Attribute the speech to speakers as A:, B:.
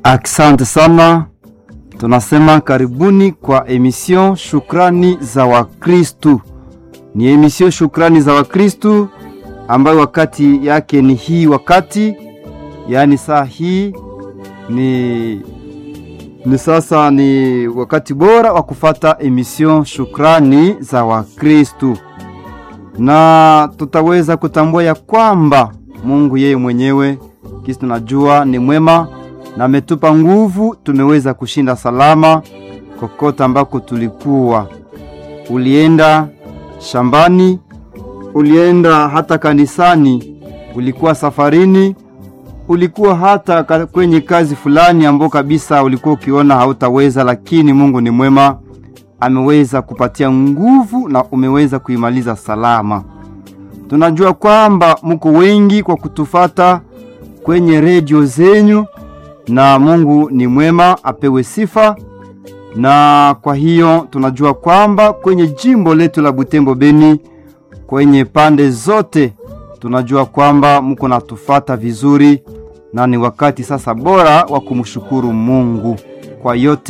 A: Asante sana, tunasema karibuni kwa emission Shukrani za Wakristu. Ni emission Shukrani za Wakristu ambayo wakati yake ni hii wakati, yaani saa hii ni ni sasa ni wakati bora wa kufata emission Shukrani za Wakristu, na tutaweza kutambua ya kwamba Mungu yeye mwenyewe kisi tunajua ni mwema na ametupa nguvu, tumeweza kushinda salama kokote ambako tulikuwa. Ulienda shambani, ulienda hata kanisani, ulikuwa safarini, ulikuwa hata kwenye kazi fulani ambao kabisa ulikuwa ukiona hautaweza, lakini Mungu ni mwema, ameweza kupatia nguvu na umeweza kuimaliza salama. Tunajua kwamba mko wengi kwa kutufata kwenye redio zenyu na Mungu ni mwema, apewe sifa. Na kwa hiyo tunajua kwamba kwenye jimbo letu la Butembo Beni, kwenye pande zote, tunajua kwamba mko natufata vizuri, na ni wakati sasa bora wa kumshukuru Mungu kwa yote